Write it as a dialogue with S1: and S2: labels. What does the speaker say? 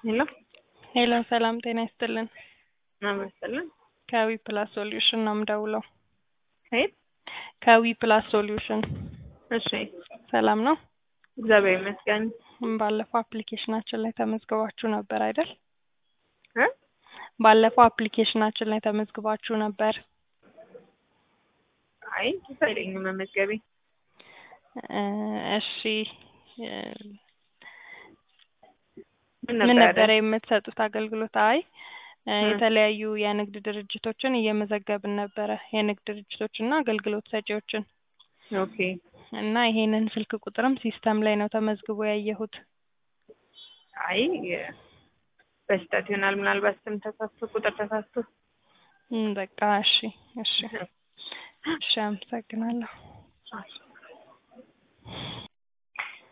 S1: ሄሎ
S2: ሄሎ ሰላም ጤና ይስጥልን።
S1: አመስጥልን
S2: ከዊ ፕላስ ሶሉሽን ነው የምደውለው።
S1: ከየት?
S2: ከዊ ፕላስ ሶሉሽን
S1: እሺ
S2: ሰላም ነው።
S1: እግዚአብሔር ይመስገን።
S2: ባለፈው አፕሊኬሽናችን ላይ ተመዝግባችሁ ነበር አይደል?
S1: እ
S2: ባለፈው አፕሊኬሽናችን ላይ ተመዝግባችሁ ነበር።
S1: አይ ደስ አይለኝም መመዝገቤ።
S2: እ እሺ እ
S1: ምን
S2: ምን
S1: ነበረ?
S2: ነበረ የምትሰጡት አገልግሎት? አይ እ
S1: እ
S2: የተለያዩ የንግድ ድርጅቶችን እየመዘገብን ነበረ፣ የንግድ ድርጅቶችና አገልግሎት ሰጪዎችን
S1: ኦኬ
S2: እና ይሄንን ስልክ ቁጥርም ሲስተም ላይ ነው ተመዝግቦ ያየሁት።
S1: አይ በስህተት ይሆናል ምናልባት ስም ተሳስቶ ቁጥር ተሳስቶ።
S2: እም በቃ እሺ እሺ እሺ አመሰግናለሁ።